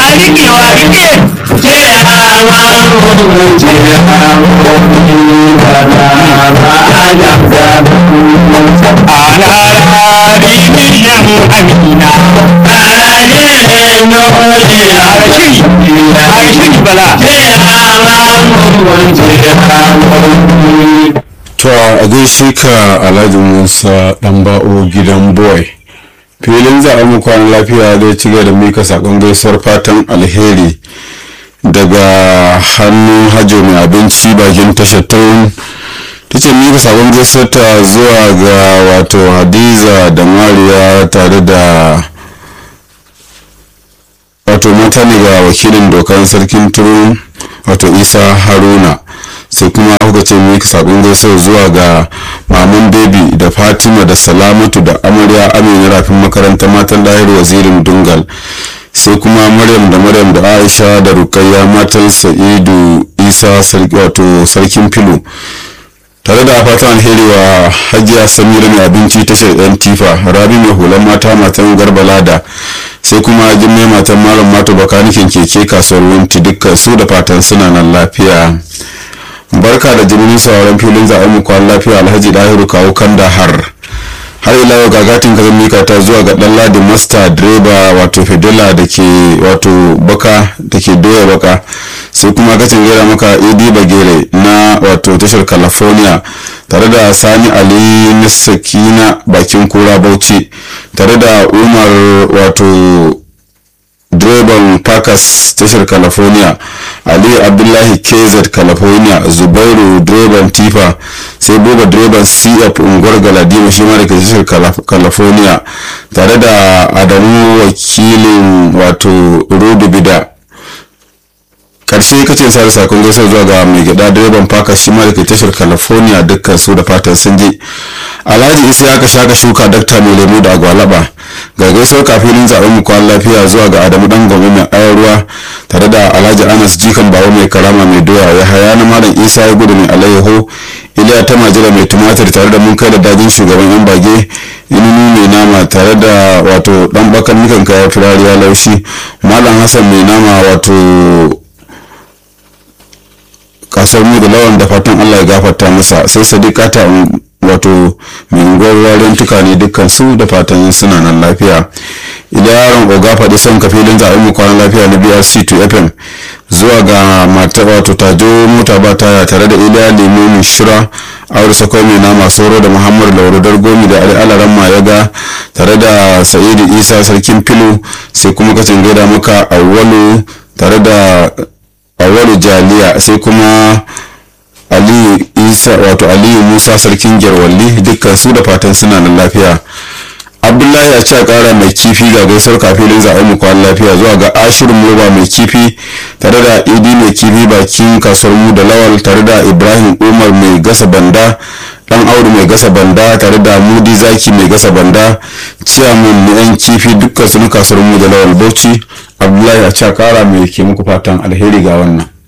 rikewa rike to a gaishe ka alhaji musa dan ba'o gidan boy filin zaɓen mu kwanan lafiya zai ci gaba da mika sakon gaisuwar fatan alheri daga hannun hajjo mai abinci bakin tashar taun ta ce mika sakon gaisuwar ta zuwa ga wato hadiza da mariya tare da wato mata ne ga wakilin dokar sarkin turu wato isa haruna sai kuma kuka ce miki sabon gaisuwa zuwa ga maman baby da fatima da salamatu da amarya amina rafin makarantar matan lahir wazirin dungal sai kuma maryam da maryam da aisha da rukayya matan sa'idu isa sarki wato sarkin filo tare da fatan alheri wa hajiya samira mai abinci tashar yan tifa rabi mai hulan mata matan garbalada sai kuma jimmai matan malam mato bakanikin keke kasuwar wunti dukkan su da fatan suna nan lafiya barka da jimirin sauran filin zaɓen mu kwan lafiya alhaji dahiru kawo kanda har har ila yau gagatin kazan mika ta zuwa ga dan ladin master direba wato fedela da ke wato baka da ke doya baka sai kuma kacin gera maka edi bagere na wato tashar california tare da sani ali na sakina bakin kura bauchi tare da umar wato direban Parkers tashar California, Ali Abdullahi KZ California, Zubairu direban Tifa, sai Buba direban CF unguwar Galadima shi ma da tashar California, tare da Adamu wakilin wato Rudu Bida. karshe kace sa da sakon gaisa zuwa ga mai gida direban faka shi ma da ke tashar california dukkan su da fatan sun je alhaji isa ya ka shaka shuka dakta mai lemu da agwalaba ga gaisuwar kafinin zaben mu kwan lafiya zuwa ga adamu dan gome mai ayar ruwa tare da alhaji anas jikan bawa mai karama mai doya ya haya na malam isa ya gudu mai alayyaho iliya ta majira mai tumatir tare da mun kai da dajin shugaban yan bage inini mai nama tare da wato dan bakan nukan kaya turariya laushi malam hassan mai nama wato kasuwar mu da lawan da fatan allah ya gafarta masa sai sadiqata wato mai unguwar warin tuka ne dukkan su da fatan suna nan lafiya idan yaron oga faɗi son ka filin zaɓen mu kwanan lafiya na brc 2 fm zuwa ga mata wato tajo mota ba taya tare da iliya lemo mai shira aure sakwai mai nama sauro da muhammadu lauradar gomi da ali alaran mayaga tare da sa'idu isa sarkin filo sai kuma kacin gaida maka awwalu tare da awwalu jaliya sai kuma aliyu isa wato aliyu musa sarkin gyarwalli dukkan su da fatan suna nan lafiya abdullahi a cewa kara mai kifi ga gaisar kafilin zaɓen mu kwan lafiya zuwa ga ashirin moba mai kifi tare da idi mai kifi bakin kasuwar mu da lawal tare da ibrahim umar mai gasa banda dan audu mai gasa banda tare da mudi zaki mai gasa banda ciyaman na yan kifi dukkan su na kasuwar mu da lawal bauchi abdullahi a cewa kara mai ke muku fatan alheri ga wannan